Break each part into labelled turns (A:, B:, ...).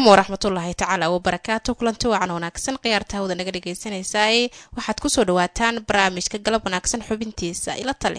A: waraxmatullaahi tacaala wabarakaatu kulanti wacan wanaagsan khiyaarta hawda naga dhegaysanaysaay waxaad kusoo dhawaataan barnaamijka galab wanaagsan xubintiisa ila tale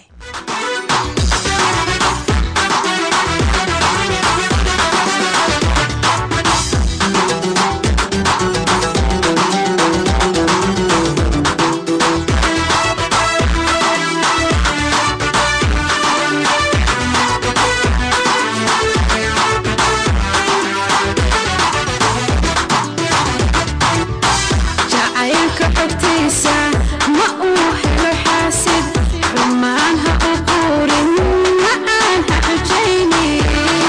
B: jacaylka xogtiisa ma uu helo xaasid rumaan ha u quurin ma aan ha xujaynin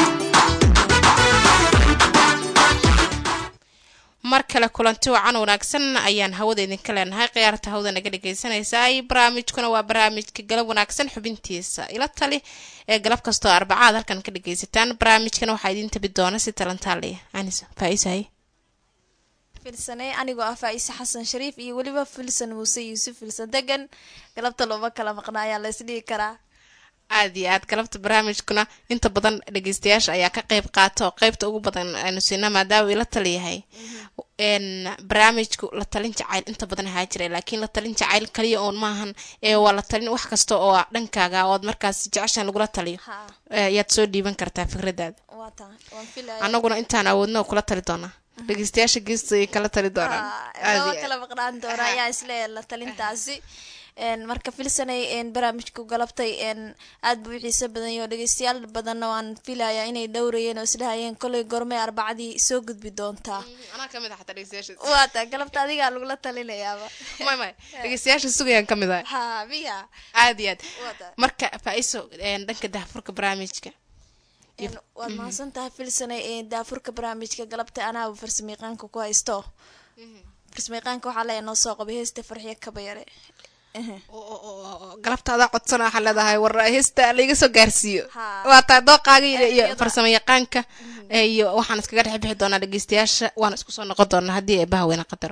A: mar kale kulanti wacan wanaagsan ayaan hawada idinka leenahay khiyaarta hawda naga dhegaysanaysaay barnaamijkuna waa barnaamijka galab wanaagsan xubintiisa ila tali ee galab kastoo arbacaad halkan ka dhagaysataan barnaamijkana waxaa idiin tabi doona si talantaaliya anis faaisahay
C: filsanay anigoo ah faa-ise xasan shariif iyo weliba filsan muuse yuusuf filsan degan galabta looma kala maqna ayaa la isdhihi karaa
A: aad iyo aad galabta barnaamijkuna inta badan dhageystayaasha ayaa ka qeyb qaata oo qeybta ugu badan aynu siina maadaama ila taliyahay n barnaamijku la talin jacayl inta badan ahaa jira laakiin la talin jacayl kaliya oon maahan ee waa la talin wax kasta oo dhankaaga ood markaas jeceshan lagula taliyo
C: ha
A: ayaad soo dhiiban kartaa fikradaada
C: waa taa waan filaya
A: annaguna intaan awoodna kula tali doonaa dhageystayaasha geesta ay kala tali doonaan Aad iyo
C: loo
A: aad.
C: kala maqnaan doona ayaa isleeyahay la talintaasi n marka filsanay n barnaamijku galabtay n aad buu u xiiso badan yahay oo dhegeystayaal badanna waan filayaa inay dhowrayeen oo isdhahayeen kolay gormay arbacadii soo gudbi doontaa
A: anaa kamid ah xataa dhegeystayaasha
C: waa taa galabta adigaa lagula talinayaaba
A: may may dhegeystayaasha sugayaan kamid ah
C: ha miya
A: aad iyo aad
C: waa taa
A: marka faa-iso een, dhanka daahfurka barnaamijka
C: Een, waad mahadsan tahay filsanay ee daafurka barnaamijka galabta anaaba farsamayaqaanka ku haysto farsamayaqaanka waxaa leeya noo soo qabay heesta farxiyo kabayare Ehe.
A: oo- oo- oo- oo galabta adaa codsana waxaa leedahay war heesta laiga soo gaarsiiyo
C: Haa.
A: waa taa dooqaaga iyo- iyo
C: Ereyada.
A: farsamo yaqaanka ee, iyo waxaan iskaga dhex bixi doonaa dhegeystayaasha waana isku soo noqon doonaa haddii eebaha weyna qadaro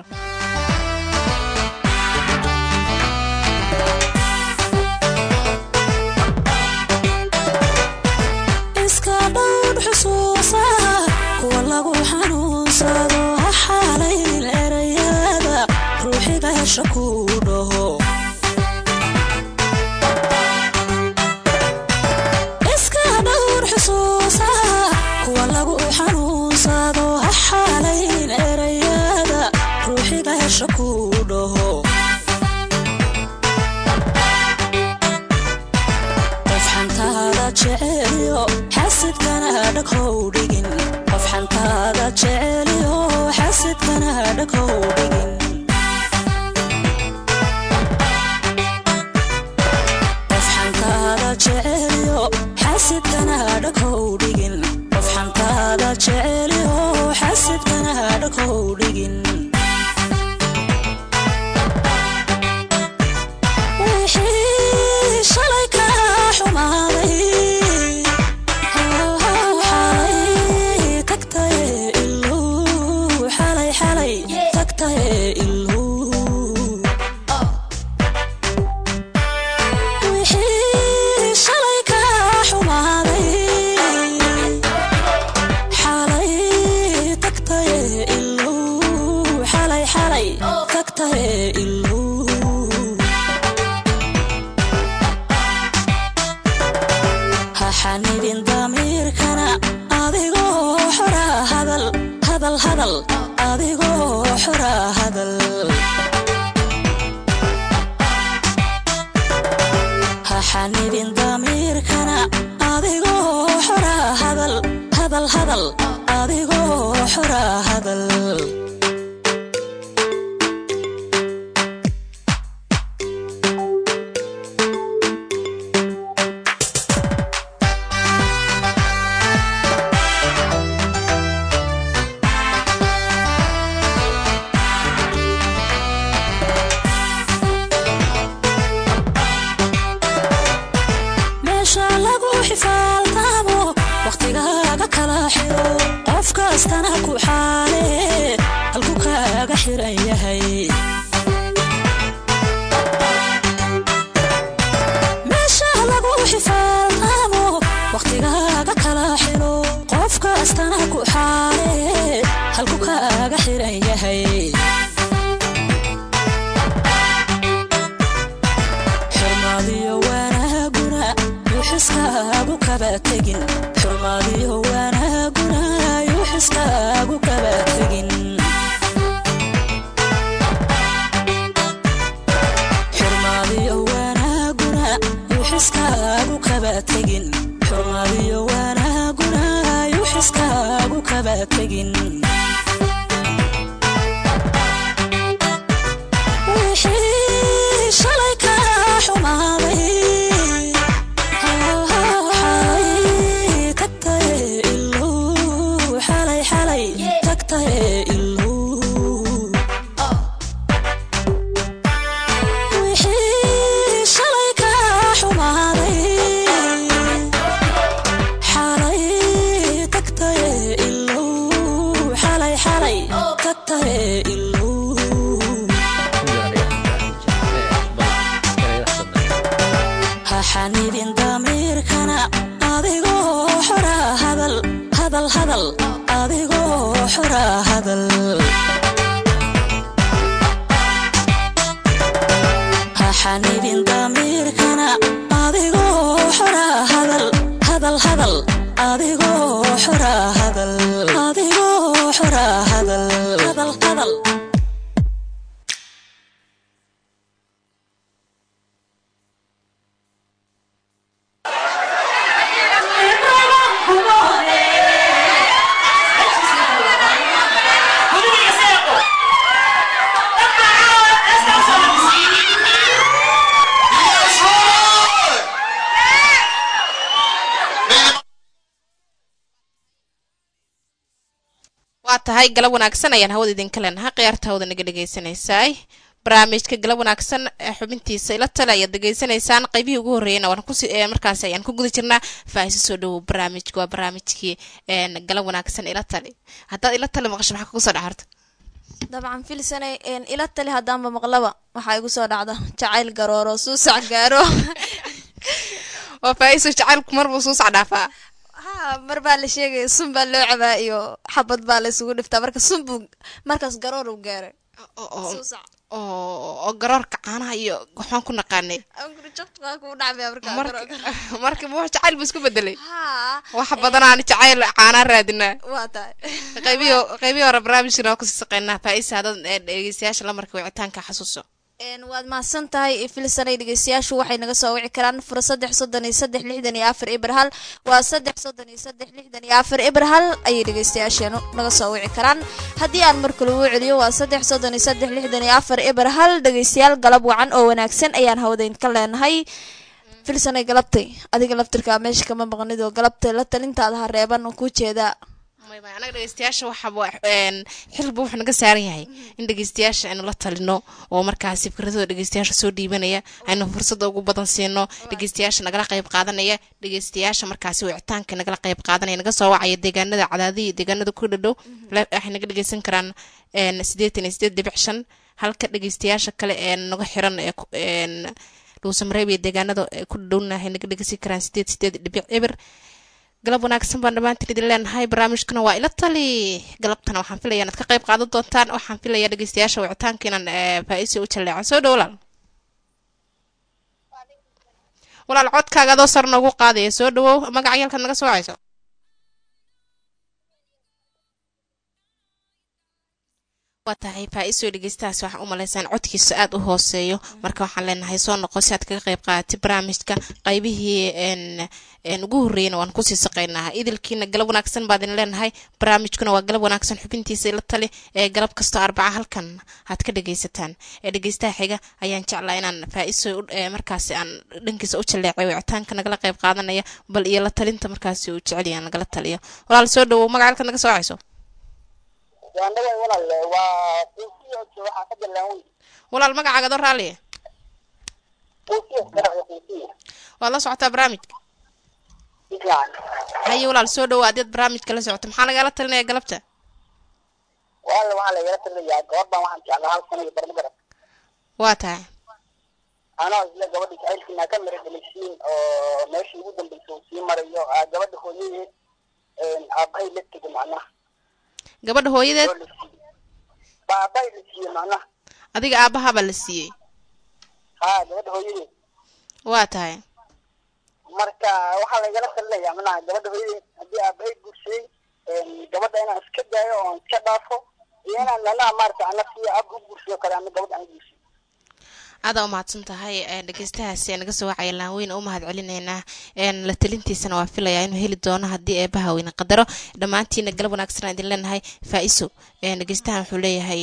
B: iska dhowr xusuusa kuwa lagu xanuunsado ha xaalayn erayada ruuxiga hesha ku dhaho iska dhowr xusuusa kuwa lagu xanuunsado ha xaalayn erayada ruuxiga hesha ku dhaho qof xantaada jeceliyo xasidkana dhaghow dhigin qof xantaada jeceliyo xasidkana dhaghow dhigin qof xantaada jeceliyo xasidkana dhaghow dhigin qof xantaada jeceliyo xasidkana dhaghow dhigin wixii shalay ka xumaaday xalay tagtaye iluu xalay xalay tagtaye iluu wixii shalay ka xumaaday xalay tagtaye iluu xalay xalay tagtaye iluu ha xanidin damiirkana adigoo xora hadal hadal hadal adigoo xora hadal ha xanidin damiirkana adigoo xora hadal hadal hadal adigoo xora hadal meesha lagu xifaaltaamo wakhtigaaga kala xiro qof kastana ku xaale halku kaaga xiran yahay meesha lagu xifaaltaamo wakhtigaaga kala xiro qof kastana ku xaale xiran yahay xurmaadiyo wanaaguna yuuxiskaagu kaba tegin xurmaadiyo wanaaguna yuuxiskaagu kaba tegin xurmaadiyo wanaaguna yuuxiskaagu kaba tegin xurmaadiyo wanaaguna yuuxiskaagu kaba tegin wixii shalay ka xumaaday xalay tagtaye iluu xalay xalay tagtaye iluu wixii shalay ka xumaaday xalay tagtaye iluu xalay xalay tagtaye iluu ha xanibin damiirkana adigoo xora hadal hadal hadal adigoo xora hadal ha xanibin damiirkana adigoo xora hadal hadal hadal adigoo xora hadal adigoo xora hadal hadal hadal
A: waa tahay galab wanaagsan ayaan hawada idinka leenahay khiyaarta hawada naga dhegaysanaysaay barnaamijka galab wanaagsan ee xubintiisa ila tale ayaad degeysanaysaan qaybihii ugu horreeyana waan kusi ee markaasi ayaan ku guda jirnaa faahisi soo dhowow barnaamijka waa barnaamijkii een galab wanaagsan ila tale haddaad ila tale maqasho maxaa kugu soo dhaxarta
C: dabcan filsanay een, ila tali haddaanba maqlaba waxaa igu soo dhacda jacayl garooro suusac gaaro
A: waa faa'iiso jacaylku marbuu suu sacdhaafaa
C: ha mar baa la sheegaya sun baa loo cabaa iyo xabad baa la isugu dhiftaa marka sun buu markaas garoor uu gaaray
A: oo
C: suusac
A: oo garoorka caanaha iyo waxaan ku naqaanay
C: anguri jabtukaa kuu dhacmaya markaa
A: marka
C: garoor
A: marka ma wax jacayl buu isku bedelay
C: ha
A: wax badan aan jacayl caanaa raadinaa
C: waa tahay
A: qaybihi qaybihii hore barnaamijkana waa kusii saqeynaa faa'iisa haddaad ee, dhegeystayaasha lamarka wicitaanka xasuuso
C: Een, waad mahadsan tahay filsanay dhegeystayaashu waxay naga soo wici karaan fura saddex soddon iyo saddex lixdan iyo afar ibr hal waa saddex soddon iyo saddex lixdan iyo afar ibr hal ayay dhegeystayaasheenu naga soo wici karaan haddii aan mar kale uu celiyo waa saddex soddon iyo saddex lixdan iyo afar ibr hal dhegeystayaal galab wacan oo wanaagsan ayaan hawadayn ka leenahay filsanay galabtay adiga laftirkaa meesha kama maqnid oo galabtay la talintaada ha reeban oo kuu jeedaa
A: may may anaga dhegeystayaasha waxaba een, xilba wuxuu naga saaran yahay in dhegeystayaasha aynu la talino oo markaasi fikradooda dhegeystayaasha soo dhiibanaya aynu fursada ugu badan siino dhegeystayaasha nagala qayb qaadanaya dhegeystayaasha markaasi wicitaanka nagala qayb qaadanaya naga soo wacaya deegaanada cadaadihi deegaanada ku dhadhow la- waxay naga dhegeysan karaan een, siddeetan iyo siddeed dhibic shan halka dhegeystayaasha kale ee naga xiran ee ku- een, dhuusamareeb iyo deegaanada ee ku dhadhowna waxay naga dhegeysan karaan siddeed siddeed dhibic eber galab wanaagsan baan dhammaantiin idin leenahay barnaamijkuna waa ila tali galabtana waxaan filaya inaad ka qayb qaadan doontaan waxaan filaya dhegeystayaasha wicitaanka inaan eh, faa'iisi u jalleeco soo dhow walaal walaal codkaaga adoo sar noogu qaadaya soo dhawow magaca yalkaad naga soo wacayso waa tahay faa-iisoo dhegeystahaas waxaan u malaysaan codkiisa aada u hooseeyo marka waxaan leenahay soo noqo si aad kaga qayb qaadatay barnaamijka qaybihii n n ugu horreeyana waan kusii saqaynaa idilkiina galab wanaagsan baad idin leenahay barnaamijkuna waa galab wanaagsan xubintiisa ila tali ee galab kastoo arbaca halkan aad ka dhegaysataan ee dhegeystaha xiga ayaan jeclaa inaan faa-iso markaasi aan dhankiisa u jaleecay wicitaanka nagala qayb qaadanaya bal iyo la talinta markaasi uu jeceliya nagala taliyo walaal soo dhawow magaca halkaad naga soo wacayso
D: waanaga walaal waa quusiyo waxaa ka jalaan wey
A: walaal magacaaga adoo raalliya
D: quusiyo garacda quusiyo
A: waad la socotaa barnaamijka
D: fiican
A: haye walaal soo dhawow adeed barnaamijka la socoto maxaa lagala talinaya galabta
D: walaal waxaa lagala talinayaa gabadhan waxaan jeclaa hal sana iyo barma garab
A: waa tahay
D: anoo isla gabadha jacaylkiina ka mira dhalisiin oo meeshii ugu dambaysa uu sii marayo aa gabadha hooyadeed aabahay la tego macnaha
A: gabadha hooyadeed
D: oo la siiyey aabbahay la siiyey macnaha
A: adiga aabbahabaa la siiyey
D: haa gabadha hooyadeed
A: waa tahay
D: marka waxaa laygala talinayaa macnaha gabadha hooyadeed haddii aabbahay guursaday gabadha inaan iska daayo oo aan iska dhaafo iyo inaan macnaha maarata ana siiyo aabba u guursado kale ama gabadha aan guursayo
A: aada u mahadsan tahay dhegeystahaasi naga soo wacaya laanweyn u mahad celinaynaa la talintiisana waa filayaa inuu heli doono haddii eebaha weyne qadaro dhammaantiina galab wanaagsan idin leenahay faa-iso dhegeystahan wuxuu leeyahay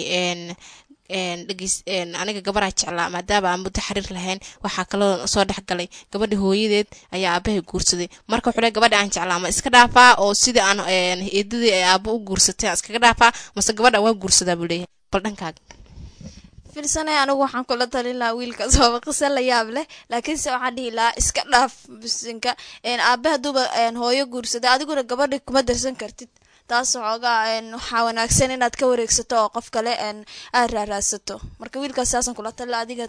A: dhegeys aniga gabaraa jeclaa maadaama aan muddo xiriir lahayn waxaa kaloo soo dhex galay gabadha hooyadeed ayaa aabahay guursaday marka wuxuu leey gabadha aan jeclaa ma iska dhaafaa oo sidii aan eedadii ay aaba u guursatay aan iskaga dhaafaa mase gabadha waa guursadaa buu leeyahay bal dhankaaga
C: filsanay anigu waxaan kula talin lahaa wiilkaas waaba qiso la yaab leh laakiinse waxaan dhihi lahaa iska dhaaf bisinka aabe hadduuba hooyo guursada adiguna gabadha kuma darsan kartid taas xoogaa waxaa wanaagsan inaad ka wareegsato oo qof kale aad raaraadsato marka wiilkaas saasaan kula talila adiga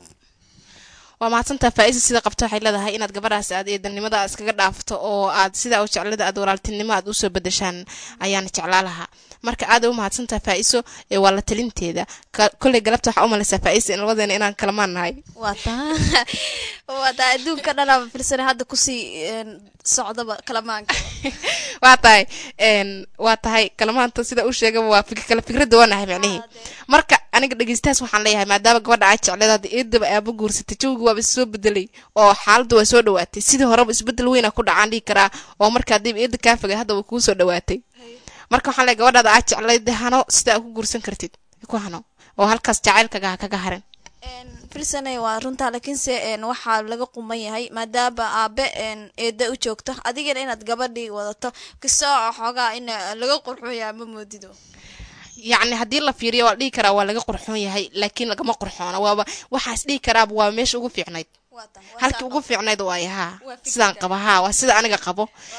A: waa mahadsantaa faa-isa sida qabto waxay leedahay inaad gabadhaas aad eedanimada iskaga dhaafto oo aad sidaa u jeclada aad walaaltinimo aad usoo bedeshaan ayaan jeclaa lahaa marka aada u mahadsantaa faa-iso waa la talinteeda kolley galabta waxaa u malaysaa faa-isa in labadeena inaan kalamaan nahay
C: waa taa waa taa adduunka dhanaaba firsana hadda kusii socdaba kalamaanka
A: waa tahay waa tahay kalamaanta sida u sheegaba waa kala fikradda waa nahay macnihii marka aniga dhegeystahaas waxaan leeyahay maadaama gabadha aa jecleed hadda eedaba aaba guursatay jawgi waaba soo bedelay oo xaaladda waa soo dhawaatay sidii horeba isbedel weyna ku dhacaan dhihi karaa oo marka haddiiba eedda kaa fogay hadda way kuu soo dhawaatay marka waxaan leeyahay gabadhaada aa jecleyd hano sida aa ku guursan kartid ku hano oo halkaas jacaylkaga ha kaga harin
C: filsanay waa runtaa laakiinse waxaa laga quman yahay maadaama aabe eeda u joogto adigana inaad gabadhii wadato kasoo xoogaa in laga qurxooyaa ma moodido
A: yacni haddii la fiiriyo waa la dhihi karaa waa laga qurxoon yahay laakiin lagama qurxoona waaba waxaas dhihi karaaba waa meesha ugu fiicnayd halkii ugu fiicnayd waay haa sidaan qaba haa waa sida aniga qabo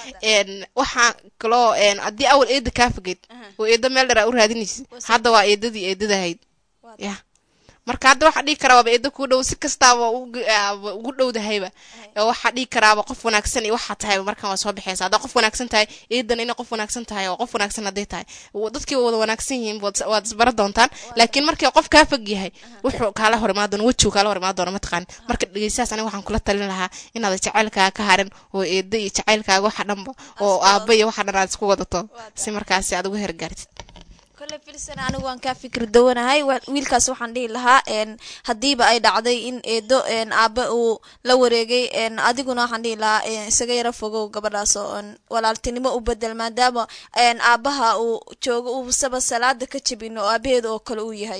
A: waxaa kaloo haddii awal eeda kaa fogeyd oo eeda meel dheraa u raadinaysa hadda waa eedadii eedadahayd ya marka hadda waxaa dhihi karaa waaba eedo kuu dhow si kastaaba ugu dhowdahayba waxaa dhihi karaaba qof wanaagsan iyo waxaa tahay markan waa soo baxeysa haddaa qof wanaagsan tahay eedan inay qof wanaagsan tahay oo qof wanaagsan hadday tahay dadkii wada wanaagsan yihiin waad isbara doontaan laakiin markii qof kaa fog yahay wuxuu kaala hor imaan doona wejigu kaala hor imaan doona mataqaan marka dhegeystahaas aniga waxaan kula talin lahaa inaad jacaylkaaga ka harin oo eeda iyo jacaylkaaga waxa dhanba oo aaba iyo waxa dhan aad isku wadato si markaasi aad uga hergaartid
C: kole filsan anigu waan kaa fikir dawanahay wiilkaas waxaan dhihi lahaa haddiiba ay dhacday in eedo aabe uu la wareegay adiguna waxaan dhihi lahaa isaga yaro fogow gabadhaas oo walaaltinimo u bedel maadaama aabaha uu joogo uusaba salaada ka jabin oo aabaheeda oo kale uu yahay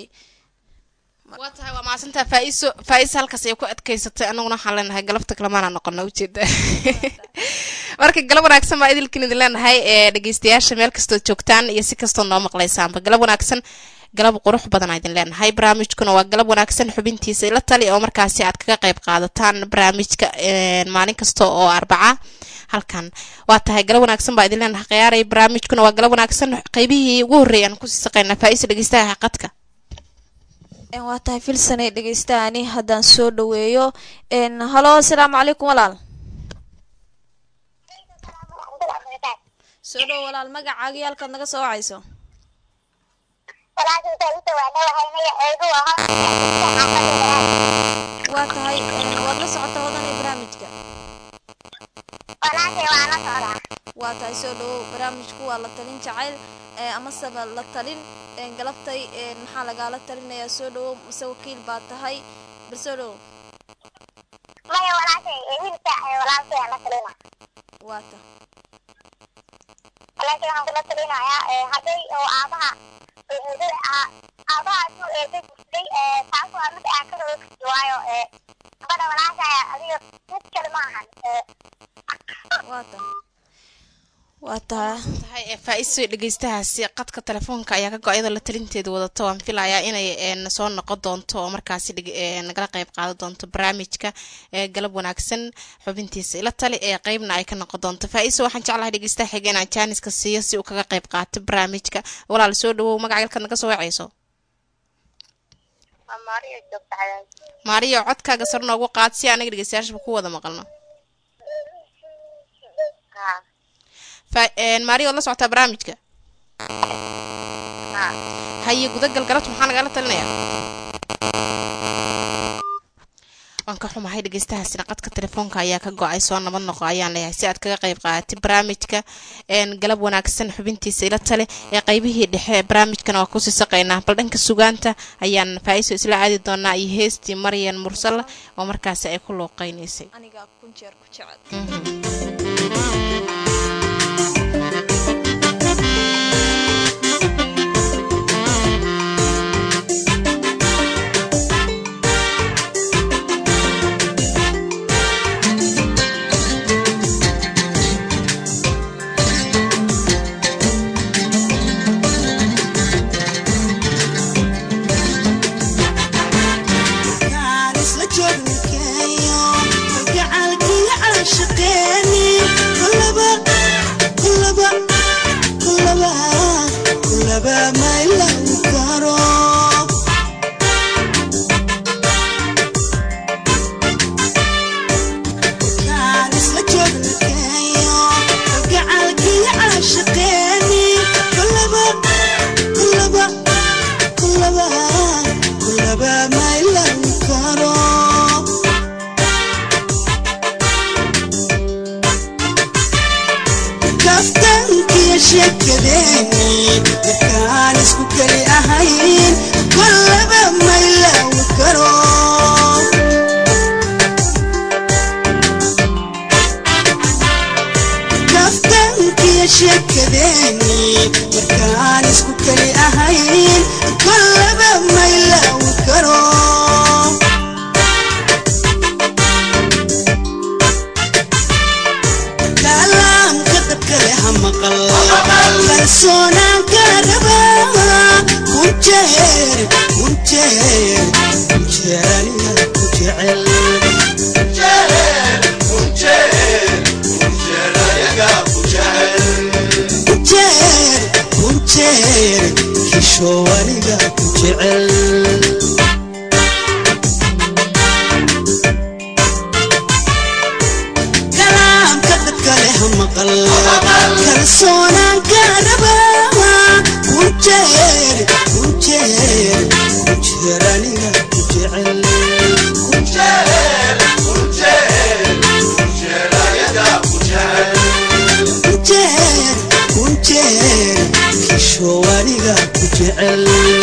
A: waa tahay waa mahadsantaa faa-iso faa-isa halkaas ay ku adkaysatay anaguna waxaan leenahay galabta kalemaana noqona ujeeda marka galab wanaagsan baa idilkin idin leenahay ee dhegeystayaasha meel kastood joogtaan iyo si kastoo noo maqlaysaanba galab wanaagsan galab qurux badan aa idin leenahay barnaamijkuna waa galab wanaagsan xubintiisa ila tali oo markaasi aad kaga qayb qaadataan barnaamijka maalin kasta oo arbaca halkan waa tahay galab wanaagsan baa idin leenahay khiyaaray barnaamijkuna waa galab wanaagsan qeybihii ugu horreeyay aan kusii saqaynaa faa-isa dhegeystaha qadka
C: waa tahay filsanay dhegeystaani haddaan soo dhaweeyo halo asalaamu calaykum walaal soo dhow walaal magacaaga iyo halkaad naga soo wacayso waa tahay waad la socota wadanay barnaamijka waa tahay soo dhawow barnaamijku waa la talin jacayl amaseba la talin galabtay maxaa lagaala talinayaa soo dhawow mase wakiil baa tahay bal soo dhawow waa ta
E: laakiin waxaan kula talinayaa hadday oo aabaha eedo aabaha suu eedo gursaday taas waa mid aan ka roogsi waayo gabadha walaashaya adiga mid kale ma ahan
C: waa ta waa taha
A: tahay faa-iso dhegeystahaasi qadka telefoonka ayaa ka go-ayadoo la talinteeda wadato waan filayaa inay soo noqon doonto oo markaasi nagala qeyb qaadan doonto barnaamijka galab wanaagsan xubintiisa ila tali ee qeybna ay ka noqon doonto faa-iso waxaan jeclahay dhegeystaha xiga inaan jaaniska siiyo si uu kaga qeyb qaato barnaamijka walaal soo dhawow magaca galkaad naga soo wacayso maariyo codkaaga sar noogu qaad si anaga dhegeystayaashaba ku wada maqalno maariyo waad la socotaa barnaamijka
E: haa
A: haye gudagal galabta maxaa nagala talinaya waan ka xumahay dhegeystahaasina qadka telefoonka ayaa ka go-ay soo nabad noqo ayaan leeyahay si aad kaga qayb qaadatay barnaamijka een, galab wanaagsan xubintiisa ila tale ee qaybihii dhexe ee barnaamijkana waa kusii saqaynaa bal dhanka sugaanta ayaan faa-iso isla aadi doonaa iyo heestii maryan mursalla oo markaasi ay ku luuqeynaysay
C: aniga kun jeer ku jecel
F: kaftankiyo sheekadeeni markaan isku keli ahayn kollaba maylawi karo kaftankiyo sheekadeeni markaan isku keli ahayn kollaba maylawi karo kalaamka dadka leh ha maqal kalsoonaan kala rabaa kun jeer kun jeer kun jeer aniga ku jecel kun jeer kun jeer kishow aniga ku jecel kalaamka dadka leh ha maqal kalsoonaan kala rabaa kun jeer kun jeer kun jeer aniga ku jecel kun jeer kun jeer kishow aniga ku jecel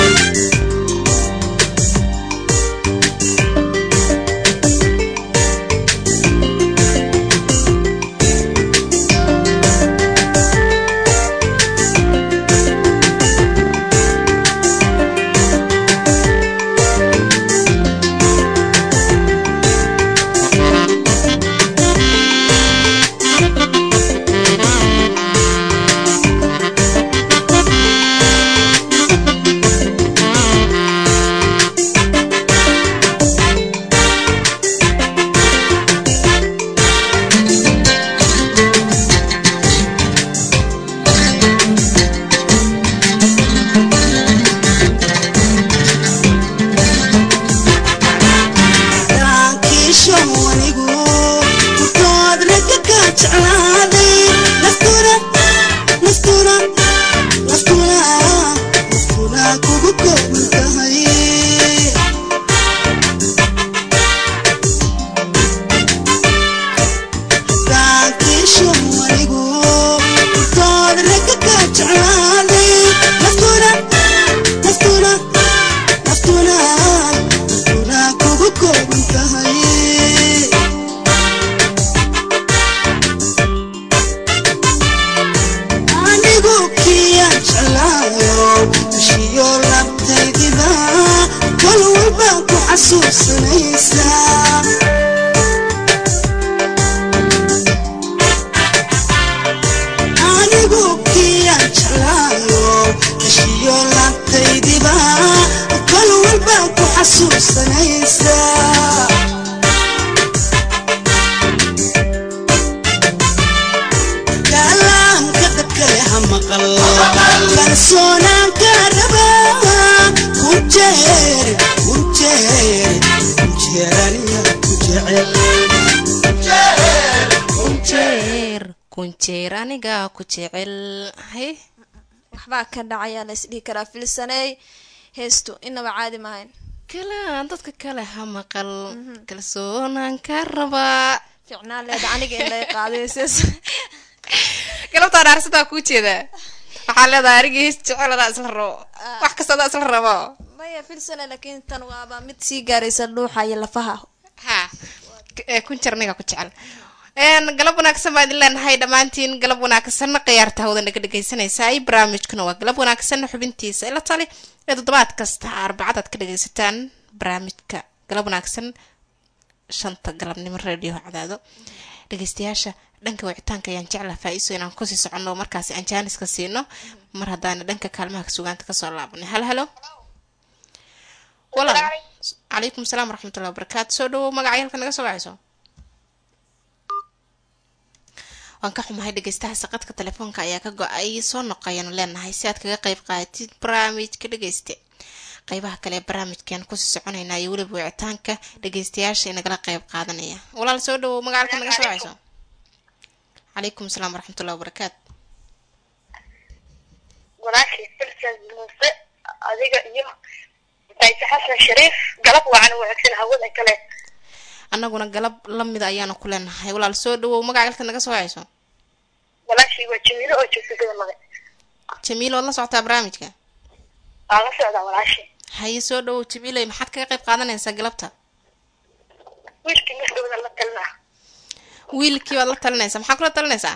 F: daankiishowanigu kurtoodna ka kaa jeclaaday naftuna naftuna naftuna naftuna kugu kooban tahay daankiishowanigu kurtoodna ka kaa jeclaaday naftuna naftuna naftuna naftuna kugu kooban tahay anigu kiyaan jeclaayo heshiyo labtaydiba kol walba ku xasuusanaysaa anigu kiyaan jeclaayo heshiyo labtaydiba kol walba ku xasuusanaysaa kalaamka dadka leh ha maqal kalsoonaan kala rabaa kun jeer kun jeer kun jeer aniga ku jecel
A: kunjeer kunjeer aniga ku jecel hay
C: waxbaa ka dhacayaa la isdhihi karaa filsaney heestu inaba caadi maahayn
A: kala dadka kale ha maqal kalsoonaan ka rabaa
C: ficnaan leeda aniga in lay qaadayses
A: galabtaan aarsadaa kuu jeedaa waxaa leedahay arigii his jeceladaa isla rabo wax kastadaa isla rabo
C: maya filsaney laakiin tan waaba mid sii gaaraysa dhuuxa iyo lafaha
A: ha ee kun jarniga ku jecel een galab wanaagsan baa idin leenahay dhammaantiin galab wanaagsan khiyaarta hawada naga dhegaysanaysaa barnaamijkuna waa galab wanaagsan xubintiisa ila tali ee toddobaad kasta arbacadaad ka dhagaysataan barnaamijka galab wanaagsan shanta galabnimo radio cadaado dhegaystayaasha dhanka wicitaanka ayaan jeclaa faa-iso inaan kusii soconno markaasi aan jaaniska siino mar haddaana dhanka kaalmaha sugaanta kasoo laabanay halo halo walaal calaykum salaam waraxmatullahi wabarakaatu soo dhawow magacay halka naga soo wacayso waan ka xumahay dhegeystaha saqadka telefoonka ayaa ka go-ay soo noqoyanu leenahay si aad kaga qayb qaadatid barnaamijka dhegeyste qeybaha kale ee barnaamijkan kusii soconayna iyo weliba wicitaanka dhegeystayaasha inagala qayb qaadanaya walaal soo dhawow magacalka naga soo wacayso calaykum salaam waraxmatullahi wabarakaatu
E: walaashii filsan muuse adiga iyo mutaise xasan shariif galab wacan wanaagsan hawada kale
A: annaguna galab lamida ayaanu ku leenahay walaal soo dhawow magacalka naga soo wacayso
E: walaashii waa jamiilo oo joogta gadamada
A: jamiil waad la socotaa barnaamijka
E: waan la socdaa walaashii
A: haye soo dhawow jamiiley maxaad kaga qayb qaadanaysaa galabta
E: wiilkii markooda la talinaa
A: wiilkii baad la talinaysaa maxaa kula talinaysaa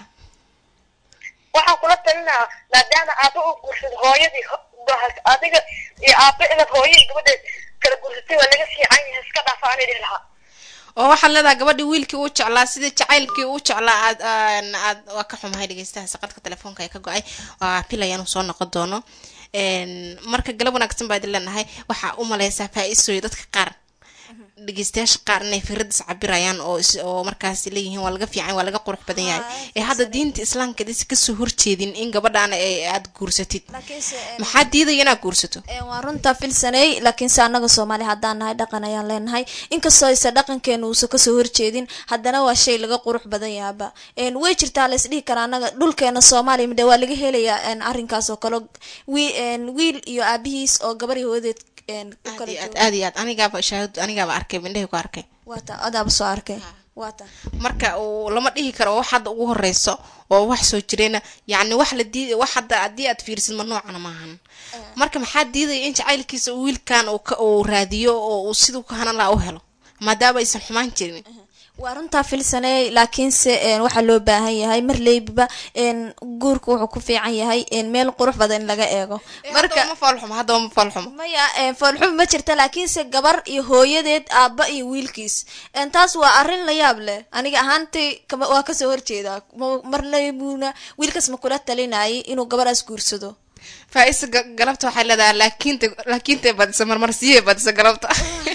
E: waxaan kula talinaa maadaama aaba uu guursado hooyadii ho- adiga iyo aaba inaad hooyadii gabadheed kala guursatay waa laga fiican yahay iska dhaafa aan idhi lahaa
A: oo waxaad leedahay gabadhii wiilkii uu jeclaa sidii jacaylkii uu jeclaa aad aan- aad waa ka xumahay dhegeystaha saqadka telefoonka ee ka go-ay waa pilaya inuu soo noqon doono Een, marka galab wanaagsan baa idin leenahay waxaa u maleysaa faa-iisooyo dadka qaar dhegeystayaasha qaar inay firadis cabirayaan oo is- oo markaas leeyihiin waa laga fiican waa laga qurux badan yahay ee hadda diinta islaamka dis kasoo horjeedin in gabadhaan ay aad guursatid
C: laakiinse een,
A: maxaa diidaya inaad guursato
C: een, waa runta filsaney laakiinse annaga soomaali haddaan nahay dhaqan ayaan leenahay inkastoo aysa dhaqankeenu uusan kasoo horjeedin haddana waa shay laga qurux badan yahaaba een, way jirtaa lays dhihi karaa annaga dhulkeena soomaaliya midhe waa laga helayaa een, arrinkaas oo kale wi- een, wiil iyo aabihiis oo gabar iyo hooyadeed een, u
A: aad
C: kala
A: iyo aad
C: jooga
A: aad iyo aad anigaaba shahaad anigaaba arkay mindhahi ku arkay
C: waata adaaba soo arkay waata
A: marka uu lama dhihi karo wax hadda ugu horeyso oo wax soo jirayna yacni wax la diid wax hadda haddii aad fiirisid ma noocana maahan marka maxaa diidaya in jacaylkiisa uu wiilkan uu ka uu raadiyo oo uu siduu ka hanan laha u helo maadaama aysan xumaan jirin
C: waa runtaa filsaney laakiinse een, waxaa loo baahan yahay mar leybiba een, guurka wuxuu ku fiican yahay een, meel qurux badan in laga eego
A: marka ma foolxumo haddaba ma foolxumo
C: maya een, foolxum ma jirta laakiinse gabar iyo hooyadeed aabba iyo wiilkiis een, taas waa arrin la yaab leh aniga ahaantii kama waa kasoo horjeedaa Ma- mar leybuna wiilkaas ma kula talinayay inuu gabaraas guursado
A: faa-isa ga- galabta waxay leedahay laakiinta laakiintay badisa marmarsiyay badisa galabta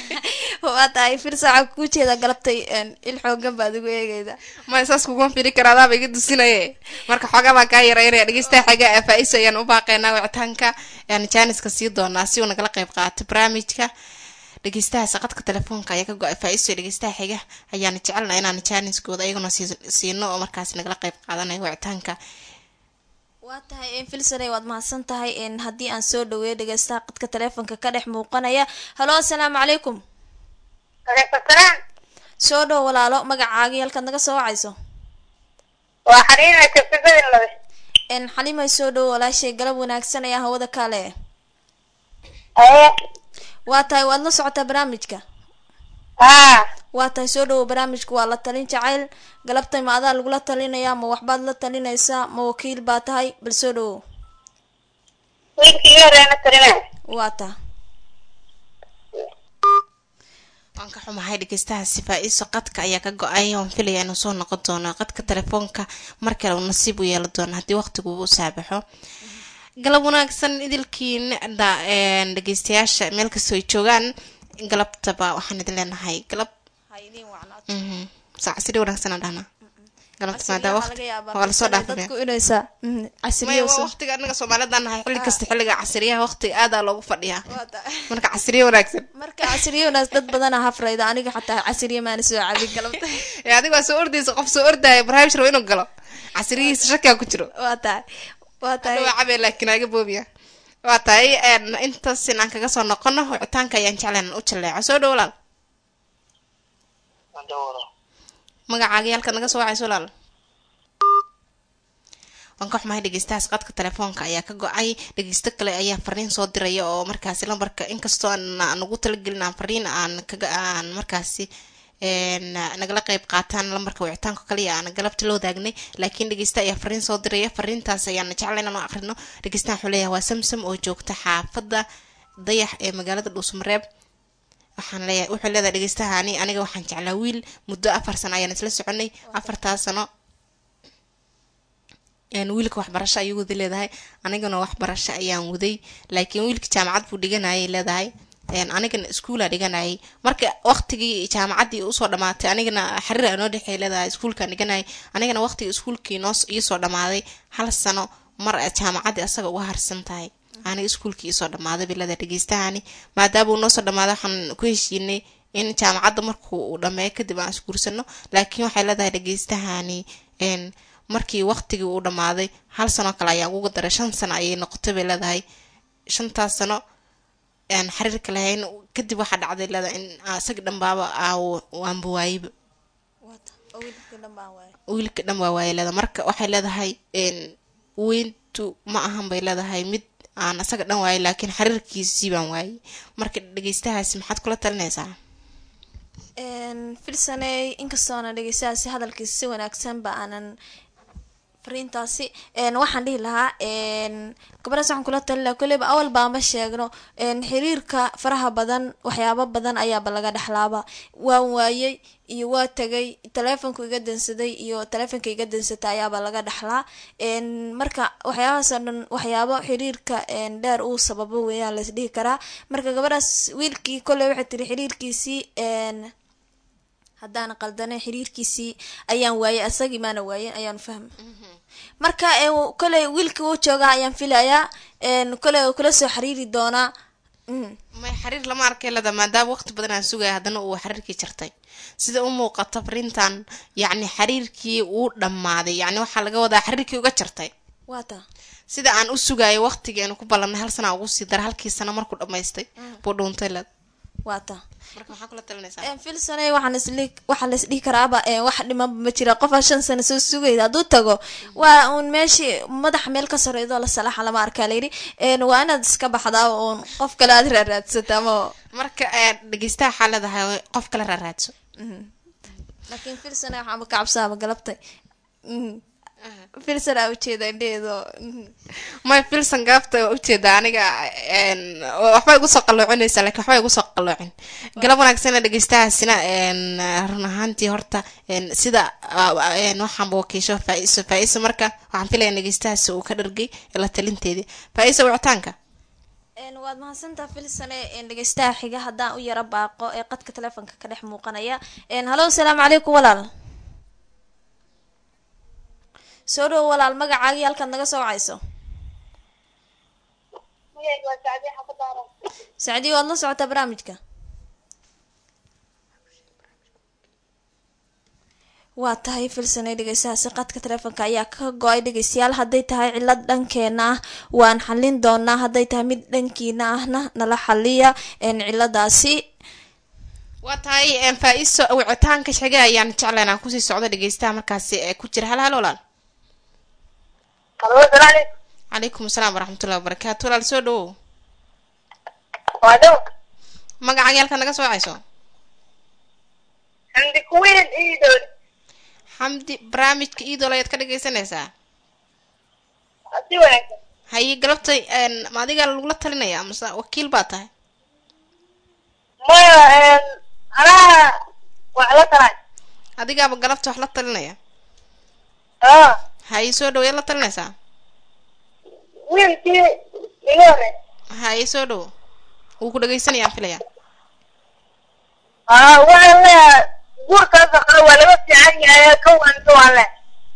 C: waa tahay filsaaca kuu jeeda galabtay een, il xoogan baad ugu eegeyda
A: ma saas kuguma firi kara adaaba iga dusinaye marka xoogaa baa kaa yareynaya dhegeystaha xaga ee faa-iso ayaan u baaqaynaa wicitaanka ayaan jaaniska sii doonaa si uu nagala qayb qaato barnaamijka dhegeystaha saqadka telefoonka ayaa ka go-ay faa-iso iyo dhegeystaha xiga ayaana jecelna inaan jaaniskooda ayaguna sii- siino oo markaas nagala qayb qaadanayo wicitaanka
C: waa tahay een, filsaney waad mahadsan tahay een, haddii aan soo dhaweeyo dhegeystaha qadka teleefonka ka dhex muuqanaya halo asalaamu calaykum
E: aleykum salaam
C: soo dhow walaalo magacaagii halkaad naga soo wacayso
E: waa xariina jabsibadin labe
C: een xalimay soo dhow walaashay galab wanaagsan ayaa hawada kale
E: aye
C: waa tahay waad la socotaa barnaamijka
E: haa
C: waa tahay soo dhowo barnaamijku waa la talin jacayl galabtay ma adaa lagula talinayaa ma waxbaad la talinaysaa ma wakiil baa tahay bal soo dhowo
E: wiilkii iyo reena tarina
C: waa taa
A: waan ka xumahay dhegeystahaasi faa-iso qadka ayaa ka go-ay waan filaya inuu soo noqon doono qadka telefoonka mar kale uu nasiib u yeelan doono haddii waqtigu u saabaxo galab wanaagsan idilkiin dha- een, dhegeystayaasha meel kastoo ay joogaan galabtaba waxaan idin leenahay galab mhm, saa casri wanaagsan aan dhahnaa galabta maadaa waqti waa lasoo dhaafaya
C: dadku inaysa
A: maya
C: casriyo
A: waa waqtiga anaga soomaalidaan nahay xilli kasta xilliga casriyaha waqtiga aadaa loogu fadhiyaa marka casriyo wanaagsan
C: marka casriyoonaas dad badana hafrayda aniga xataa casriyo maana soo cabin galabta
A: ee adiga waa soo ordaysa qof soo ordaya barnaamij rabo inuu galo casriyihiisa shakiga ku jiro
C: waa tahay waa tahay
A: waa cabe laakiin aga boobiya waa tahay een, intaas in aan kaga soo noqono wicitaanka ayaan jeclaan u jaleeco soo dhow walaal magacaaga iyo halkaad naga soo wacayso walaal waan ka xumahay dhegeystahaas qadka telefoonka ayaa ka go-ay dhegeysto kale ayaa fariin soo diraya oo markaasi lambarka inkastoo aan aan ugu talagelin aan fariin aan kaga aan markaasi een, nagala qeyb qaataan lambarka wicitaanka kaliya aan galabta loo daagnay laakiin dhegeysta ayaa fariin soo diraya fariintaas ayaan jecla inaan u aqrino dhegeystahan wuxuu leeyahay waa samsam oo joogta xaafadda dayax ee magaalada dhuusmareeb waxaan leeyahay wuxuu leedahay dhegeystahaani aniga waxaan jeclaa wiil muddo afar sano ayaan isla soconay afartaas sano een, wiilka waxbarasho ayuu wada leedahay anigana waxbarasho ayaan waday laakiin wiilka jaamacad buu dhiganayay leedahay een, anigana iskuula dhiganayay marka waqtigii jaamacaddii usoo dhamaatay anigana xariir aa noo dhexeey leedahay iskuulkaan dhiganayay anigana waqtigii iskuulkii noo iisoo dhamaaday hal sano mar aad jaamacaddii asaga uga harsan tahay aniga iskuulkii iisoo dhamaaday bay leedahay dhegeystahani maadaama uu noosoo dhamaaday waxaan ku heshiinay in jaamacadda markuu uu dhameeyo kadib aan isguursano laakiin waxay leedahay dhegeystahani een markii waqtigii uu dhamaaday hal sano kale ayaa uga daray shan sano ayay noqotay bay leedahay shantaas sano aan xiriirka lahayn kadib waxaa dhacday leedahay in isaga dhanbaaba aanba waayeba wiilka dhan waa waaya leedahay marka waxay leedahay weyntu ma ahan bay leedahay mid aan isaga dhan waayay laakiin xiriirkiisii baan waayay marka dhegeystahaasi maxaad kula talinaysaa
C: filsaney inkastoona dhegeystahaasi hadalkiisa si wanaagsanba aanan fariintaasi waxaan dhihi lahaa gabadhaas waxaan kula talin lahaa kolleyba awal baama sheegno xiriirka faraha badan waxyaabo badan ayaaba laga dhexlaaba waan waayey iyo waa tagay taleefonku iga dansaday iyo taleefonka iga dansatay ayaaba laga dhexlaa marka waxyaabahaasoo dhan waxyaabo xiriirka dheer uu sababo weeyaan lais dhihi karaa marka gabadhaas wiilkii kolley waxay tiri xiriirkiisii haddaan qaldanay xiriirkiisii ayaan waayay asagii maana waayen ayaan fahma marka koley wiilka uu joogaa ayaan filayaa koley kula soo xiriiri doonaa
A: may xiriir lama arkay lada maadaama waqti badan aan sugaya haddana uu xiriirkii jartay sida u muuqata fariintan yacni xiriirkii uu dhammaaday yacni waxaa laga wadaa xiriirkii uga jartay
C: waata
A: sida aan u sugayo waqtigii aanu ku ballanay hal sana ugu sii dara halkii sano markuu dhammaystay buu dhuuntay lad
C: waata
A: marka maxaa kula talinaysaa
C: filsane waxaan isli waxaa la isdhihi karaaba wax dhimanba ma jira qofaa shan sano soo sugayda hadduu tago waa uun meeshii madaxa meel ka sareydo la salaaxa lama arkaa layidhi waa inaad iska baxdaa uun qof kale aad raaraadsata ama
A: marka dhegeystaha waxaa leedahay qof kale raaraadso
C: laakiin filsane waxaaba ka cabsaaba galabtay filsan aa ujeeda indheedo
A: may filsan gaabta waa ujeeda aniga waxbay igu soo qaloocinaysaa lakin waxbay igu soo qaloocin galab wanaagsana dhegeystahaasina run ahaantii horta sida waxaanba wakiisho faa-iso faa-iso marka waxaan filaya dhegeystahaasi uu ka dhargay la talinteedii faa-iso wicitaanka
C: waad mahadsantaa filsane dhegeystaha xiga haddaan u yaro baaqo ee qadka teleefonka ka dhex muuqanaya halo asalaamu calaykum walaal soo dhowo walaal magacaagii halkaad naga soo wacayso sacdiyo waad la socotaa barnaamijka waa tahay filsanay dhegeystahaasi qadka teleefonka ayaa ka go-ay dhegeystayaal hadday tahay cilad dhankeena ah waan xalin doonaa hadday tahay mid dhankiina ahna nala xaliya ciladaasi
A: waa tahay faa-iso wicitaanka xiga ayaan jeclayn aan kusii socdo dhegeystaha markaasi ku jira hal hal walaal calaykum asalaam waraxmatullahi wabarakaatu walaal soo dhawow magacaaga halkaad naga soo wacayso xamdi barnaamijka iidool ayaad ka dhegeysanaysaa haye galabtay ma adigaa lagula talinaya mase wakiil baa tahay adigaaba galabta wax la talinaya haye soo dhawo yaad la talinaysaa
E: wiilkii iga hore
A: haye soo dhawo wuu ku dhegeysanayaan filaya
E: aa waxaan leeyahay guurkaas hore waa laga fiican yahay ka wanto waan le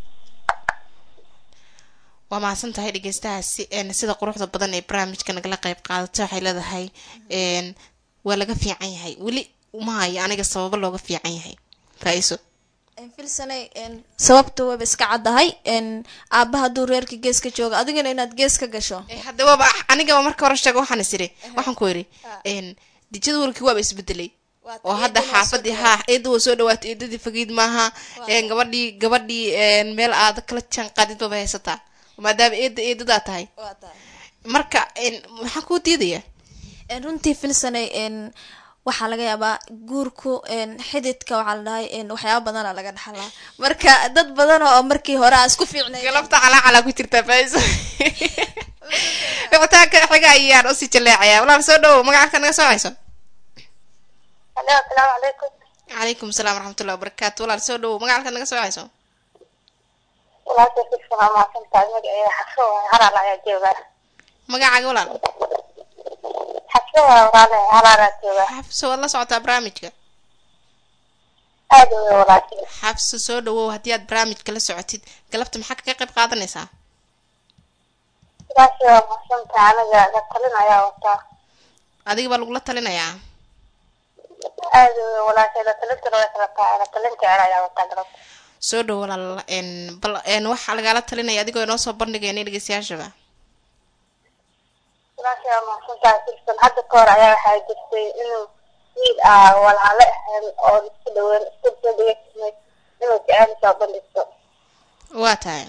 A: waa mahadsan tahay dhegeystahaasi sida quruxda badan ee barnaamijka nagala qeyb qaadata waxay leedahay waa laga fiican yahay weli uma hayo aniga sababo looga fiican yahay faa-iso
C: filsanay sababta wayba iska caddahay aabba hadduu reerka gees ka jooga adigana inaad gees ka gasho
A: Eh, hadda waaba anigaba marka hore sheega waxaan is iri waxaan ku iri dijada walkii waaba isbedelay
C: Waa
A: oo
C: tahay,
A: hadda
C: eedada waa soo
A: xaafadii haa eedda waa soo dhawaatay eedadii fagiid maaha een, gabadhii gabadhii een, meel aad kala jaan qaadid baba haysataa maadaama eedda eedadaa tahay
C: waa tahay
A: marka een, maxaa kuu diidaya
C: En runtii filsanay en waxaa laga yaabaa guurku en xididka waxaa la dhahay en waxyaaba badana laga dhaxlaa marka dad badan oo markii hore aan isku fiicnay
A: galabta calaa ku jirtaa faiso wicitaanka xiga ayaan usii jaleecaya walaal soo dhawow magacaka naga soo hayso
E: Hello, asalaamu calaykum.
A: calaykum salaam waraxmatullahi wabarakaatu walaal soo dhawow magacaka naga soo hayso
E: Walaashay si fiican waa mahadsantahay. Magaceeda Xafso waaye, Halaal ayaa jooga.
A: magacaaga walaal
E: Xafso waaye, walaale, Halaal ayaa jooga.
A: xabso waad la socotaa barnaamijka
E: Aad u weyn walaashay.
A: xabso soo dhawow haddii aad barnaamijka la socotid galabta maxaa kaga qayb qaadanaysaa
E: Walaashay waa mahadsantahay. Aniga la talin ayaa wataa.
A: adiga baa lagula talinayaa
E: Aad u weyn walaashay. La talintana way kala tahay. La talin jecel ayaa wataa galabta.
A: soo dhow walaal n bal n waxaa lagaala talinaya adigoo inoo soo bandhigayna dhegeystayaashaba
E: Walaashay waa mahadsantahay. Filsan hadda ka hor ayaa waxaa jirtay inuu wiil ah walaale ahayn oo isku dhaweyn isku soo dhegeysanay inuu jecel soo bandhigto.
A: waa tahay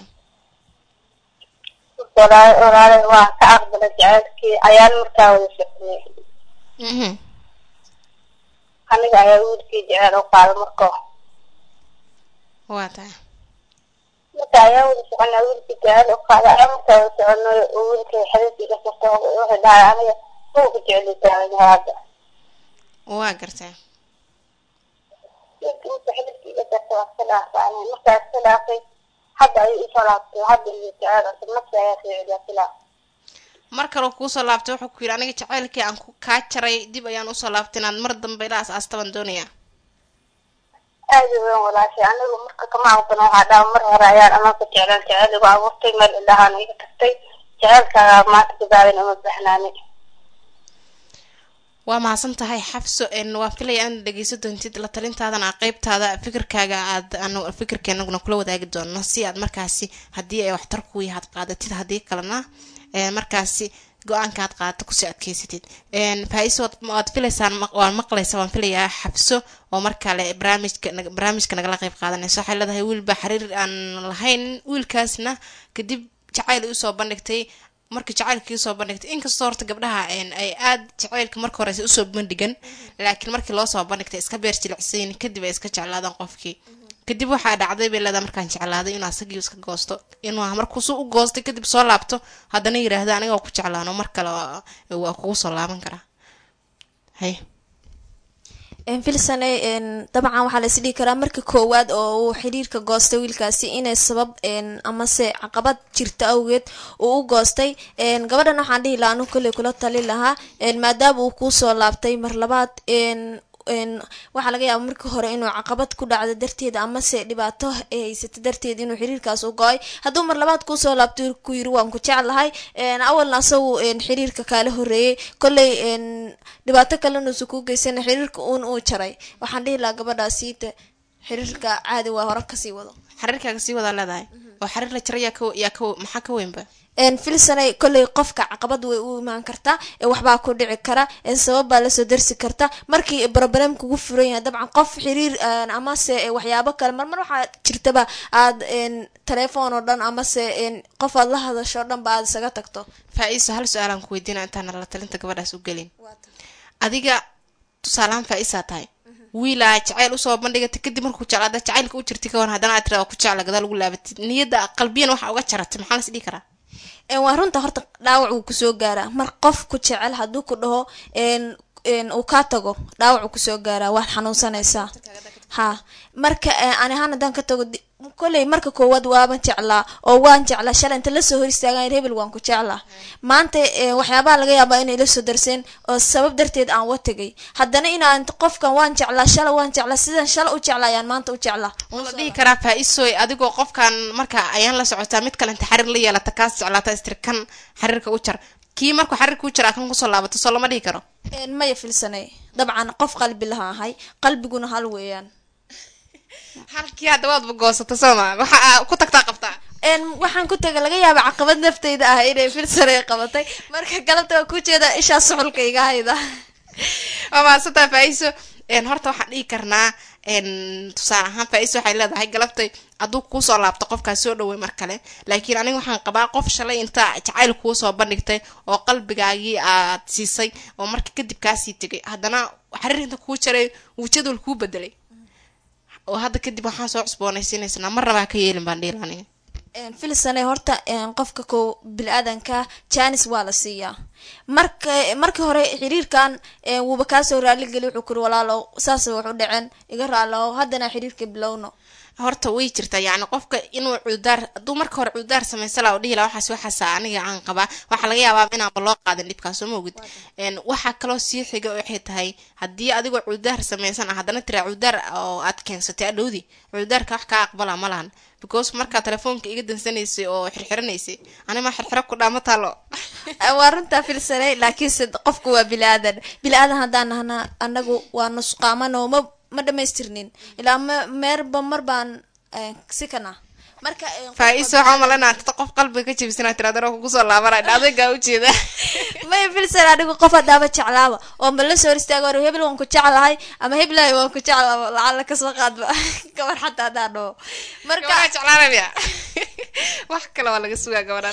E: Walaale walaale waa ka aqbalay jecelkii ayaan markaa wada shaqeynay.
A: mhm
E: aniga ayaa wiilkii jecel u qaaday marka
A: waa tahay
E: marka ayaa wada soconaa wiilkii jecel u qaaday ayaa markaa wada soconay oo wiilkii xiriirkii iga furta wuxuu dhahay aniga buuga jecel taagan hadda
A: waa gartay
E: wiilkii marka xiriirkii iga furta waa iska dhaafay aniga markaa iska dhaafay hadda ayuu isoo laabtay hadda iyo jecel cusub marka ayaa soo celiya filaa
A: mar kaloo kuusoo laabtay wuxuu ku yidhi aniga jacaylkii aan ku kaa jaray dib ayaan usoo laabtay inaad mar dambe ila as-aastaban doonaya
E: aad u weyn walaashay anigu marka kama aqbana waxaa dhaha mar hore ayaan amaanka jeclaan jecel igu abuurtay meel indhahaan iga tagtay jecelkaaga maanta gabaadan uma baxnaanay
A: waa mahadsan tahay xabso n waan filaya inaad dhegeysan doontid la talintaadana qeybtaada fikirkaaga aad anu fikirkeenaguna kula wadaagi doono si aad markaasi haddii ay waxtar ku yahaad qaadatid haddii kalena ee, markaasi go-aanka aad qaadato kusii adkeysatid faa-iso waad- waad filaysaan maq- waan maqlaysa waan filayaa xabso oo markale barnaamijka nag- barnaamijka nagala qeyb qaadanayso waxay leedahay wiilba xiriir aan lahayn wiilkaasna kadib jacayl ay usoo bandhigtay marka jacaylkii usoo bandhigtay inkastoo horta gabdhaha een, ay aad jacaylka marka horeysa usoo bandhigan laakiin markii loo soo bandhigtay iska beer jilicsayin kadib ay iska jeclaadaan qofkii kadib waxaa dhacday bay leedahay markaan jeclaaday inuu asagii iska goosto inuu markuusu u goostay kadib soo laabto haddana yiraahdo aniga waa ku jeclaano mar kale waa- waa kugu soo laaban karaa hay
C: filsane dabcan waxaa la isdhihi karaa marka koowaad oo uu xiriirka goostay wiilkaasi inay sabab en, amase caqabad jirta awgeed uu u goostay en, gabadhan waxaan dhihi lahaa anu kolley kula tali lahaa en, maadaama uu kuusoo laabtay mar labaad en, en, waxaa laga yaaba markii hore inuu caqabad ku dhacdo darteed amase dhibaato ay haysata darteed inuu xiriirkaas u go-ay hadduu mar labaad kuusoo laabtay ku yiri waan ku jeclahay en, awalna asagu en, xiriirka kaala horeeyey kolley en, dhibaato kalena uusan kuu geysana xiriirka uun uu jaray waxaan dhihi lahaa gabadhaasiita xiriirka caadi waa hore kasii wado
A: xariirkaaga sii wadaa leedahay oo xariir la jira yaa ka yaa ka maxaa ka weynba
C: En, filsanay kolley qofka caqabad way u imaan kartaa ee waxbaa ku dhici kara ee sabab baa lasoo darsi karta markii broblem kugu furan yahay dabcan qof xiriir en, amase eh, waxyaabo kale marmar waxaa jirtaba aad en, telefoon oo dhan amase en, qof aad la hadasho o dhan ba aad isaga tagto
A: faa-iisa hal su-aalaan ku weydiina intaana la talinta gabadhaas u gelin adiga tusaalahaan faa-iisaa tahay wiilaa jacayl usoo bandhigatay kadib markuu jeclaada jacaylka u jirtay ka waran haddana aad tirada ku jecla gadaal ugu laabatid niyadda qalbiyan waxa uga jaratay maxaa las dhihi karaa
C: En, waa runta horta dhaawac wuu kusoo gaaraa mar qof ku jecel hadduu ku dhaho en, en, uu kaa tago dhaawac wuu kusoo gaaraa waad xanuunsanaysaa ha marka eh, ani ahaan haddaan ka tago di- kolley marka koowaad waaban jeclaa oo waan jeclaa shalay inta lasoo hor istaagan hebel waan ku jeclaa maanta eh, waxyaabaha laga yaabaa inay lasoo darseen oo sabab darteed aan wa tegay haddana inaan qofkan waan jeclaa shala waan jeclaa sidan shala u jeclaa ayaan maanta u jeclaa
A: un la dhihi karaa faa-iisoy adigoo qofkan marka ayaan la socotaa mid kale inta xariir la yeelata kaas jeclaata istiri kan xariirka u jar kii markuu xariirka u jira kan kusoo laabato soo lama dhihi karo
C: En, maya filsanay dabcan qof qalbi laha ahay qalbiguna hal weeyaan
A: halkii hadda waadba goosata sooma waxa aa ku tagtaa qabtaa
C: een waxaan ku taga laga yaaba caqabad nafteyda ah inay filsan ay qabatay marka galabta waa ku jeeda ishaa suxulka iga hayda
A: waa mahadsantaa faa-iso een horta waxaan dhihi karnaa een tusaale ahaan faa-iso waxay leedahay galabtay hadduu kuusoo laabto qofkaas soo dhawey mar kale laakiin aniga waxaan qabaa qof shalay inta jacayl kuu soo bandhigtay oo qalbigaagii aad siisay oo marka kadib kaasii tegay haddana xariir inta kuu jaray wuu jadwal kuu bedelay oo hadda kadib waxaan soo cusboonaysiinaysnaa marnaba ha ka yeelin baan dhihi aniga
C: een filsane horta een qofka ko bili-aadanka janis waa la siiyaa marka markii hore xiriirkan een wuuba kaasoo raaligeli wuxuu kuri walaalow saas wax u dhaceen iga raalow haddana xiriirka bilowno
A: horta way jirtaa yacni qofka inuu cudaar hadduu marka hore cudaar samaysa laa dhihi laha waxaas waxaasa aniga aan qabaa waxaa laga yaabaa inaanba loo qaadin dhibkaas soo maogid n waxaa kaloo sii xiga waxay tahay haddii adigoo cudaar samaysan ah haddana tiraa cudaar oo aad keensatay adhowdi cudaarka wax kaa aqbala ma lahan because markaa telefoonka iga dansanaysay oo xirxiranaysay anima xirxiro ku dhaama taalo
C: waa runtaa filsanay laakiinse qofku waa bili-aadan bili-aadan haddaan nahna anagu waa nusqaamanoo ma ma dhamaystirnin ilaa ma meerba mar baan eh, sikana marka eh,
A: faa-iisa waxaa umalanaa tada qof qalbiga ka jebisana tiradaro kugu soo laabanay adaygaa ujeeda
C: may filsan anigu qof hadaaba jeclaaba oo ma la soo hor istaago war hebel waan ku jeclahay ama heblahay waan ku jeclaa lacala kasoo qaadba gabar xataa haddaan dhaho marka
A: gabadhaa jeclaanaya wax kale waa laga sugaa gabadhaan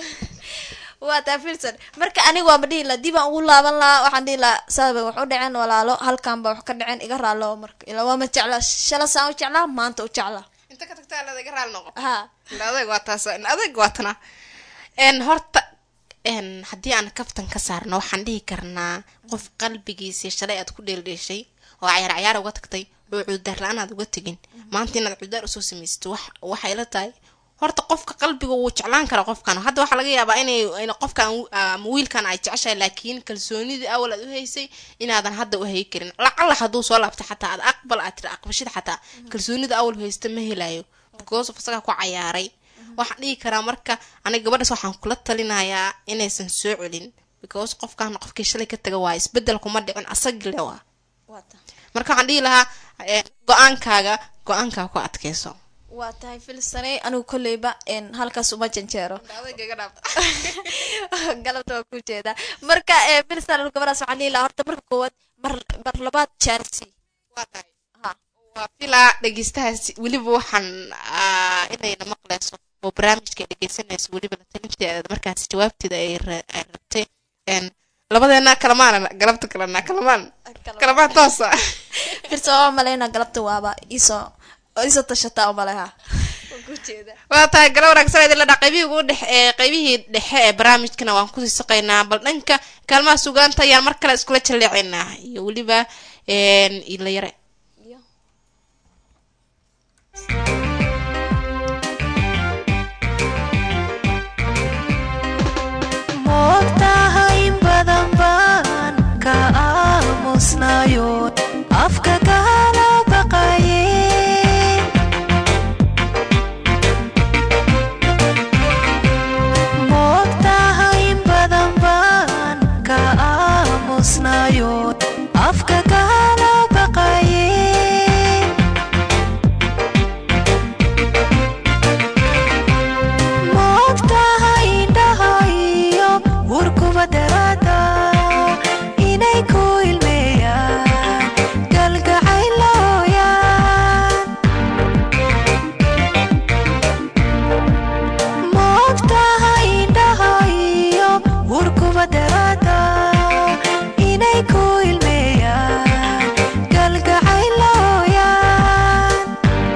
C: waa taa filsan marka aniga waama dhihi laha dib aan ugu laaban lahaa waxaan dhihi lahaa saaba wax u dhaceen walaalo halkan ba wax ka dhaceen iga raalo marka ilaa waama jeclaa shala saan u jeclaa maanta u jeclaa
A: inta ka tagtaa leeda iga raali noqo
C: ha
A: adeeg waa taas adeeg waa tana n horta n haddii aan kaftan ka saarno waxaan dhihi karnaa qof qalbigiisii shalay aad ku dheeldheeshay oo cayaar cayaar uga tagtay oo cudaar la-aan aad uga tegin maanta inaad cudaar usoo samaysato wax waxay la tahay horta qofka qalbiga wuu jeclaan kara qofkan hadda waxaa laga yaabaa inay in qofkan ama wiilkan ay jeceshahay laakiin kalsoonidii awal aad u haysay inaadan hadda u hay karin lacala hadduu soo laabta xataa aad aqbal aad tiri aqbashida xataa kalsoonida awal haysta ma helayo because of isagaa ku cayaaray waxaan dhihi karaa marka aniga gabadhaas waxaan kula talinayaa inaysan soo celin because qofkan qofkii shalay ka taga waa isbedel kuma dhicin asagii le waa marka waxaan dhihi lahaa eh, go-aankaaga go-aankaa ku adkeyso
C: waa tahay filsanay anigu kolleyba n halkaas uma janjeero galabta waa ku jeedaa marka eh, filsan anigu gabadhaas waxaan dhihi lahaa horta marka koowaad mar mar labaad jaansi ha
A: waa filaa dhegeystahaas weliba waxaan ah, inayna maqleyso oo barnaamijka ay dhegeysanayso weliba la talinteeda markaas jawaabteeda ay ra- ay rabtay n labadeena kalamaana galabta kalena kalamaan kalamaan toosa
C: filsan waa maleyna galabta waaba iisoo iisoo tashataa umaleha waa ku jeedaa
A: waa tahay gala wanaagsan idin la dhaa qaybihii ugu dhex ee qaybihii dhexe ee barnaamijkana waan kusii saqaynaa bal dhanka kaalmaha sugaanta ayaan mar kale iskula jaleecaynaa iyo weliba ila yare
G: moogtahay in badan baan ka aamusnayo afka kala baqaye moogtahay in badan baan ka aamusnayo afka kala baqaye moogtahay indhahayo warkuba daraada inay ku ilmeeyaan galgacaylooyaan moogtahay indhahayo warkuba daraada inay ku ilmeeyaan galgacaylooyaan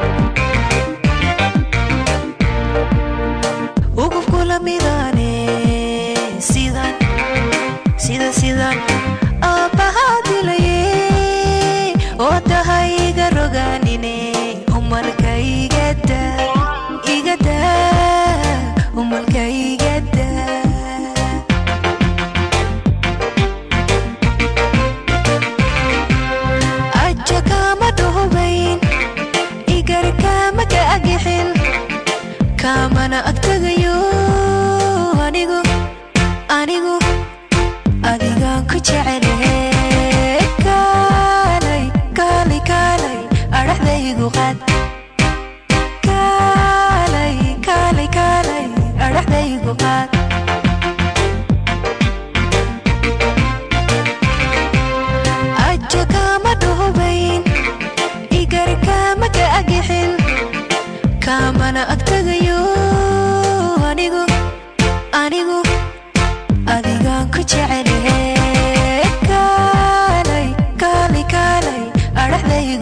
G: ugu kula midane sidan sida sidan aabbahaa dilaye oo tahay iga rogaanine umalka igada igada umalka igada aja kama dhuhubayn igar kama ka agixin kamana agtagayo anigu anigu adigaan ku jecelahe kaalay kaalay kaalay adhaxdaygu qaad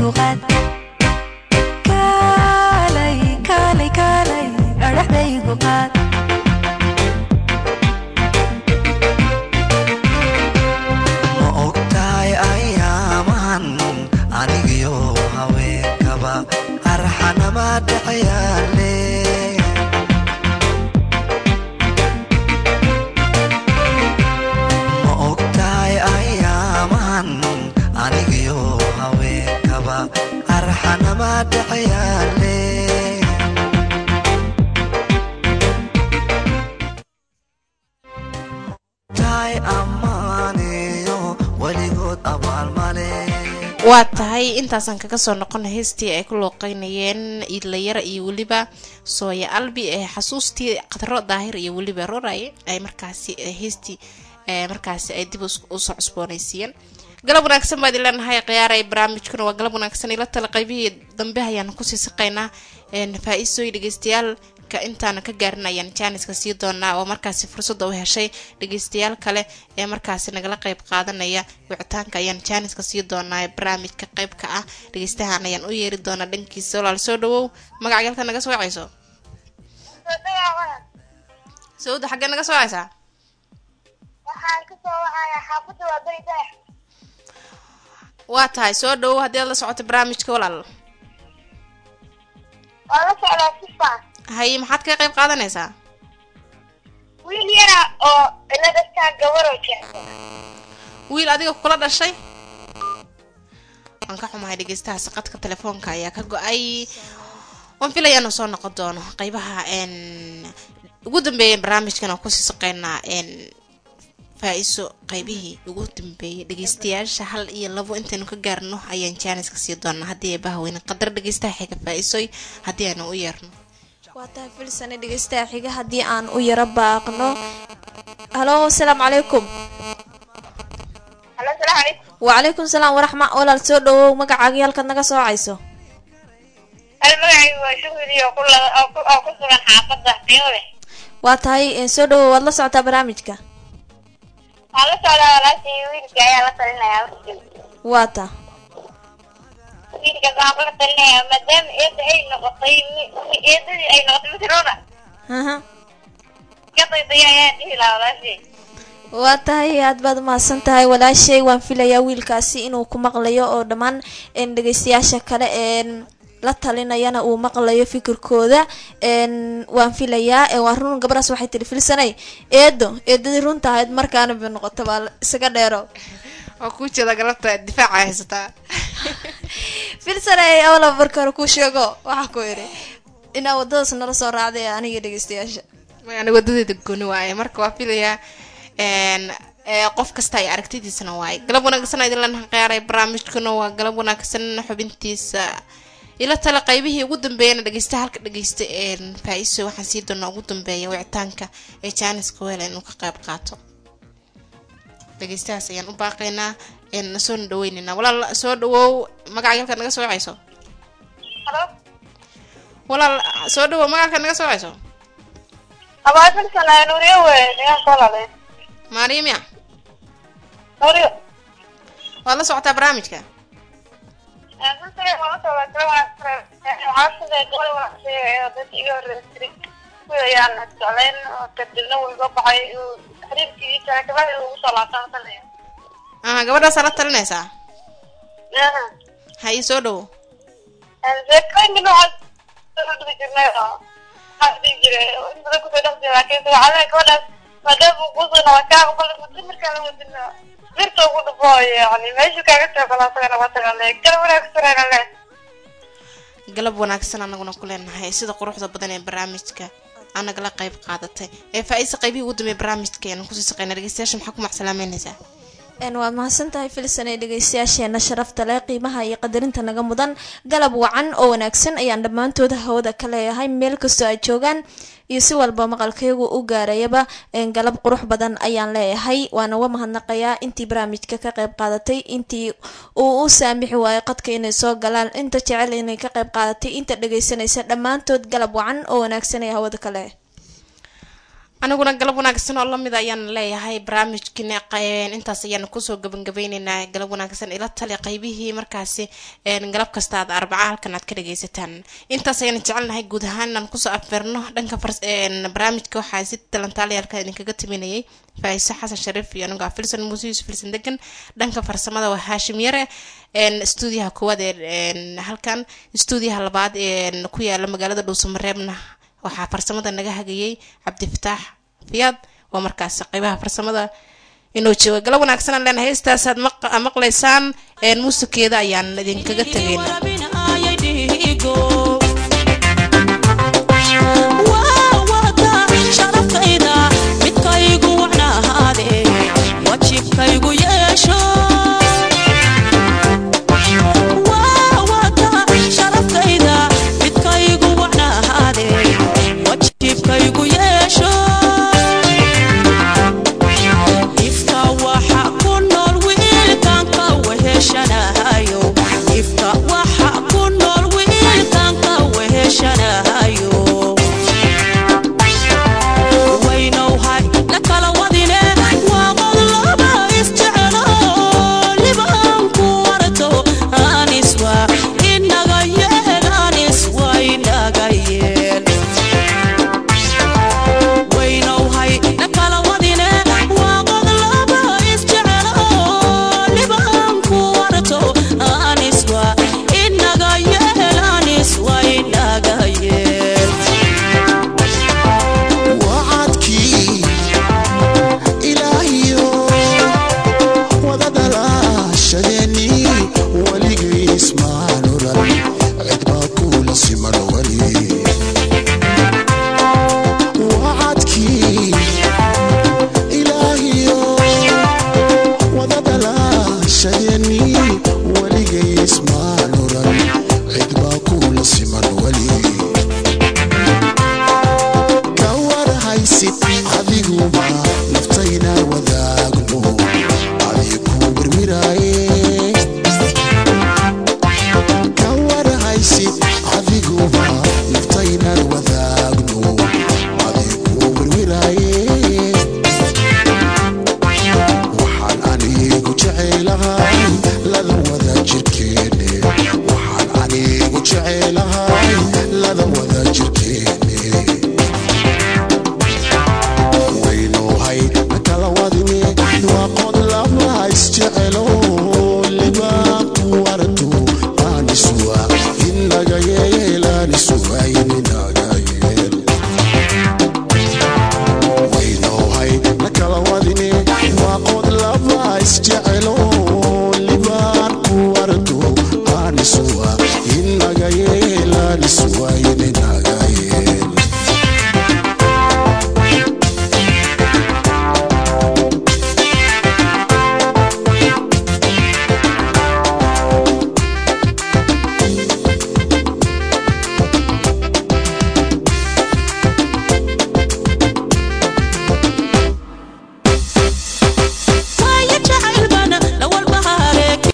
G: adhaxdaygu qaad kaalay kaalay kaalay adhaxdaygu qaad
H: ma ogtahay ayaamahan anigiyo haweenkaba arxanama dhacayaale ma ogtahay ayaamahan anigiyo haweenkaba arxanama dhacayaale tahay ammaaniyo weligood abaalmale
A: waa tahay intaasaan kaga soo noqona heestii ay ku looqeynayeen iidlayara iyo weliba sooya albi ee xasuustii qadro daahir iyo weliba roray ay markaasi eh, heestii eh, markaasi ay dib us- usoo cusboonaysiiyeen galab wanaagsan baad ileenahay khiyaaray barnaamijkuna waa galab wanaagsan ila tala qaybihii dambe ayaan kusii siqaynaa faa-iisooy dhegeystayaal ka intaana ka gaarin ayaan jaaniska sii doonaa oo markaasi fursada u heshay dhegeystayaal kale ee markaasi nagala qeyb qaadanaya wicitaanka ayaan jaaniska sii doonaa ee barnaamijka qeybka ah dhegeystahan ayaan u yeeri doonaa dhankiisa walaal soo dhawow magaca galka naga soo wacayso sawda xaggee naga soo wacaysaa
E: waxaan kasoo wacayaa xaafadda waa beri dayax
A: waa tahay soo dhawow haddii aad la socoto barnaamijka walaal
E: waa la socdaa sifa
A: haye maxaad kaga qeyb qaadanaysaa
E: wiil yara oo iladastaa gabaroo jecel
A: wiil adiga kula dhashay waan ka xumahay dhegeystaha saqadka telefoonka ayaa ka go-ay waan filaya inuu soo noqon doono qeybaha n ugu dambeeya barnaamijkan oo kusii saqeynaa n faa-iso qeybihii ugu dambeeyay dhegeystayaasha hal iyo labo intaynu ka gaarno ayaan jaaniska sii doonaa haddii ay bahweyne qadar dhegeystaha xiga faa-isoy haddii aynu u yeerno
C: waa tahay filsane dhegeystaha xiga haddii aan u yaro baaqno halo asalaamu calaykum
E: halo salaamu calaykum
C: wacalaykum salaam waraxma walaal soo dhawow magacaagii halkaad naga soo wacayso
E: hal magacaygu waa shuhudi oo ku la- oo ku- oo ku sugan xaafadda qiimo leh
C: waa tahay eh, soo dhawow waad la socotaa barnaamijka
E: waxaan la socdaa walaashii wiilka ayaa la talinayaa warkiisa
C: waa ta
E: wiilkaas waxaan kula talinayaa maadaama eedda ay noqotay mi- mi- eedadii ay noqotay mitrona
C: aha
E: ka daydaya ayaan dhihi lahaa walaashii
C: waa tahay aad baad umahadsan tahay walaashay waan filayaa wiilkaasi inuu ku maqlayo oo dhammaan een, dhegeystayaasha kale een la talinayana uu maqlayo fikirkooda een waan filayaa ee waa run gabadhaas waxay tiri filsanay eedo eedadii runta ahayd markaana bay noqota baa la- isaga dheero
A: oo kuu jeeda galabta difaaca haysataa
C: filsanay awla marka hore kuu sheego waxaa ku idhi inaa wadadaas nala soo raacday aniga dhegeystayaasha
A: ani wadadeeda gooni waaye marka waa filayaa n ee, qof kasta ay aragtidiisana waaye galab wanaagsan idin lanaha qiyaaray barnaamijkuna waa galab wanaagsan xubintiisa ila tale qaybihii ugu dambeeyana dhegeysta halka dhegeysta een faa-iso waxaan sii doonaa ugu dambeeya wicitaanka ee jaaniska weel inuu ka qayb qaato dhegeystahaas ayaan u baaqaynaa een soo dhaweyneynaa walaal soo dhawow magaca halka naga soo wacayso
E: halo
A: walaal soo dhawow magaca naga soo wacayso
E: abaa filsana nuuriyo wey deegaan soo laalay
A: maariimya
E: nuuriyo
A: waad la socotaa barnaamijka aha gabadhaasaa la talinaysaa haye soo dhawo galab wanaagsan anaguna ku leenahay sida quruxda badan ee barnaamijka anagala qayb qaadatay ee faa-iisa qaybihii ugu dambeey barnaamijka ayaan kusii saqeyna dhegeystayaasha maxaa ku macsalaameynaysaa
C: een waad mahadsan tahay filsan ee dhegeystayaasheena sharafta leh qiimaha iyo qadarinta naga mudan galab wacan oo wanaagsan ayaan dhammaantooda hawada ka leeyahay meel kastoo ay joogaan iyo si walba maqalkaygu u gaarayaba een galab qurux badan ayaan leeyahay waana uga mahadnaqayaa intii barnaamijka ka qayb qaadatay intii uu u saamixi waayo qadka inay soo galaan inta jecel inay ka qayb qaadatay inta dhegeysanaysa dhammaantood galab wacan oo wanaagsan ee hawada ka leh
A: aniguna galab wanaagsan oo lamid ayaan leeyahay barnaamijkiina qeybeen intaas ayaanu kusoo gabangabeyneynaa galab wanaagsan ila tali qaybihii markaasi een, galab kasta aad arbaca halkan aad ka dhageysataan intaas ayaan jecelnahay guud ahaan inaan kusoo afbeerno dhanka fars- een, barnaamijka waxaa si talantaaliyaalka idinkaga timinayay faa'iise xasan shariif iyo anigo ah filson muuse yuusuf filson degan dhanka farsamada waa haashim yare een, stuudiyaha koowaad ee een, halkan stuudiyaha labaad ee ku yaala magaalada dhuusamareebna waxaa farsamada naga hagayay cabdifataax fiyaad waa markaas qeybaha farsamada inoo jooga galab wanaagsan aan leenahay heestaasaad maq- maqlaysaan een, muusigeeda ayaan idinkaga tegayna
B: sharafkayda midkaygu wacnahaade wajibkaygu yeesho